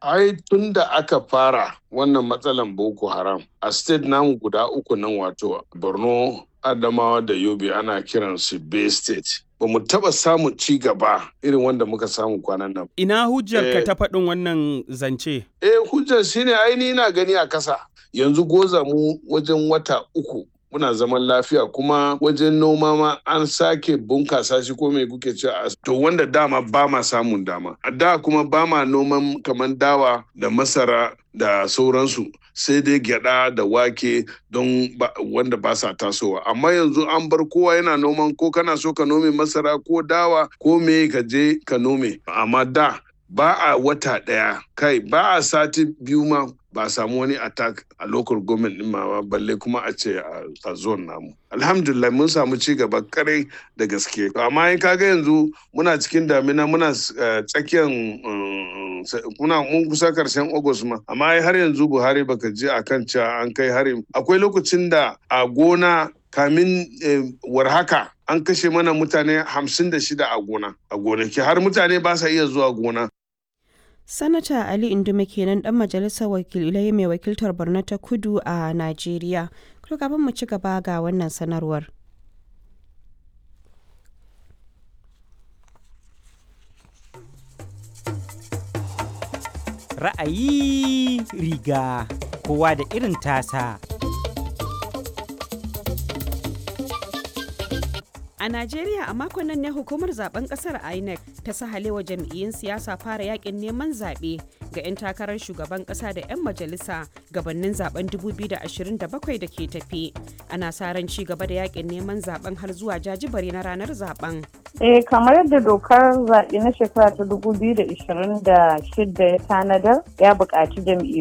ai tun da aka fara wannan matsalan boko haram a state namu guda uku nan wato borno adamawa da yobe ana kiran su bay state ba mu taba samun ci gaba irin wanda muka samu kwanan nan Ina hujjar ka Eh. ta faɗin wannan zance? eh hujjar shine aini na gani a kasa yanzu goza mu wajen wata uku muna zaman lafiya kuma wajen noma ma an sake bunkasa shi ko mai kuke ce a to wanda dama ba ma samun dama a da kuma ba ma noman kamar dawa da masara da sauransu sai dai gyada da wake don ba- wanda ba sa tasowa amma yanzu an bar kowa yana noman ko kana so ka nome masara ko dawa ko me ka je ka nome amma da ba a wata ɗaya kai ba a sati biyu ma ba a samu wani attack a local government din ma ba, balle kuma a ce a a zone namu alhamdulillah mun samu ci gaba kare da gaske amma in kaga yanzu muna cikin damina muna eh, tsakiyan um, sa- muna mun kusa karshen august ma amma ai har yanzu buhari baka je akan cewa an kai harin akwai lokacin da a gona kamin eh, warhaka an kashe mana mutane hamsin da shida a gona a gonaki har mutane ba sa iya zuwa gona Sanata Ali Indume kenan dan majalisar wakilai mai wakiltar Borno ta Kudu a Najeriya. Kuma kafin mu ci gaba ga wannan sanarwar. ra'ayi riga kowa da irin tasa A Najeriya a makon nan ne hukumar zaben kasar INEC ta sahalewa jam'iyyun siyasa fara yakin neman zaɓe ga 'yan takarar shugaban ƙasa da 'yan majalisa gabanin zaben 2027 da ke tafi. Ana sa ran ci gaba da yakin neman zaben har zuwa jajibare na ranar zaben. Eh kamar yadda dokar zaɓe na shekara ta 2026 ya tanadar ya buƙaci jam'iyyu